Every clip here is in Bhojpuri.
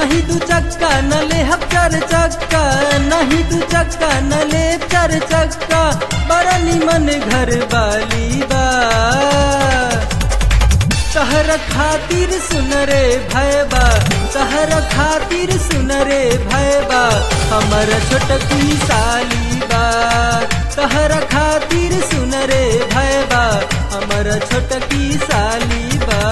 नहीं दू चक्का न ले हम चार चक्का नहीं दू चक्का न ले चार चक्का बड़ा निमन घर वाली बा तहर खातिर सुन रे भैबा तहर खातिर सुन रे भैबा हमर छोटकी साली बा तहर खातिर सुन रे भैबा हमर छोटकी साली बा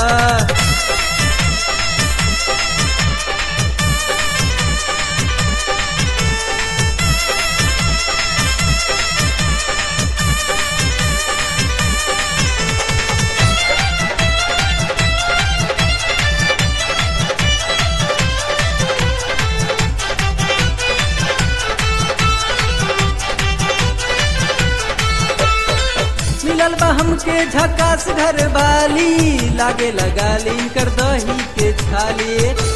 मिलल बा हमके झकास घर वाली लागे लगा लीन कर दही के छाली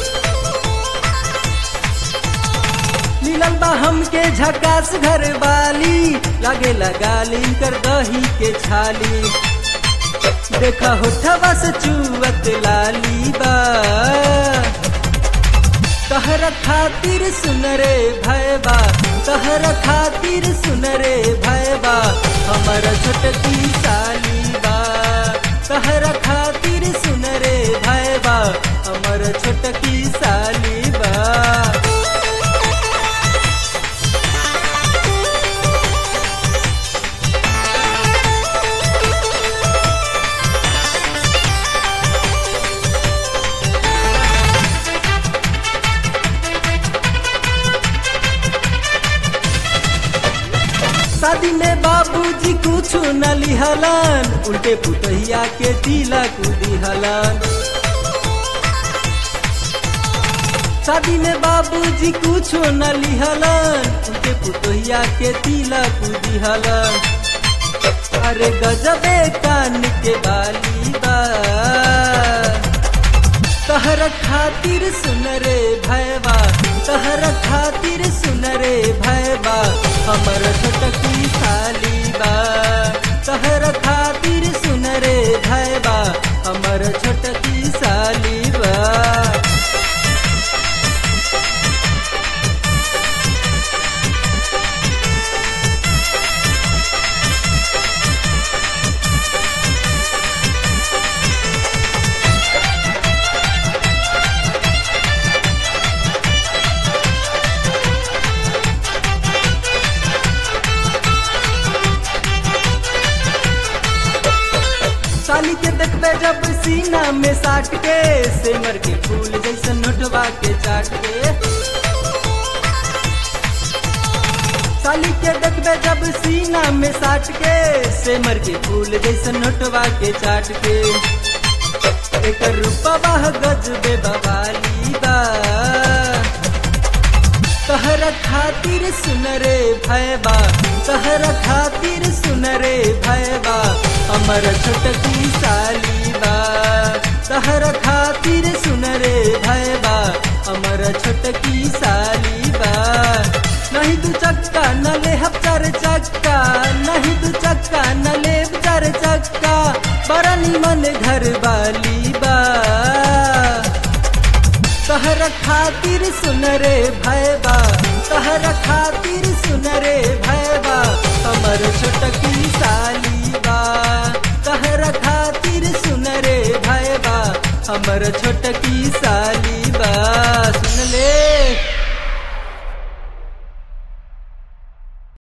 मिलल बा हमके झकास घर वाली लागे लगा लीन कर दही के छाली देखा होठवा से चुवत लाली बा तहर खातिर सुन रे भैबा तहर खातिर सुन रे भैबा हमर छोटकी साली बा तहर खातिर सुन रे भैबा हमर छोटकी साली बा शादी में बाबूजी कुछ न लिहलन उल्टे पुतहिया के तिलक दिहलन शादी में बाबूजी कुछ न लिहलन उल्टे पुतहिया के तिलक दिहलन अरे गजबे कान के बाली बा तहर खातिर सुन रे भैबा तहर खातिर सुन रे भैबा हमर छोटकी साली बा तहर खातिर सुन रे भैबा हमर छोटकी साली बा साली के देखबे जब सीना में साट के सेमर के फूल जैसे नोटवा के चाट के साली के देखबे जब सीना में साट के सेमर के फूल जैसे नोटवा के चाट के एक रूपवा गजबे बवाली बा तहर खातिर सुन रे भैबा तहर खातिर सुन रे भैबा हमर छोटकी साली बा तहर खातिर सुन रे भैबा हमर छोटकी साली बा नहीं दू चक्का न ले हम चार चक्का नहीं दू चक्का न ले चार चक्का बड़ा निमन घर वाली बा तहर खातिर सुन रे भैबा तहर खातिर सुन रे भैबा हमर छोटकी साली बा तहर खातिर सुन रे भैबा हमर छोटकी साली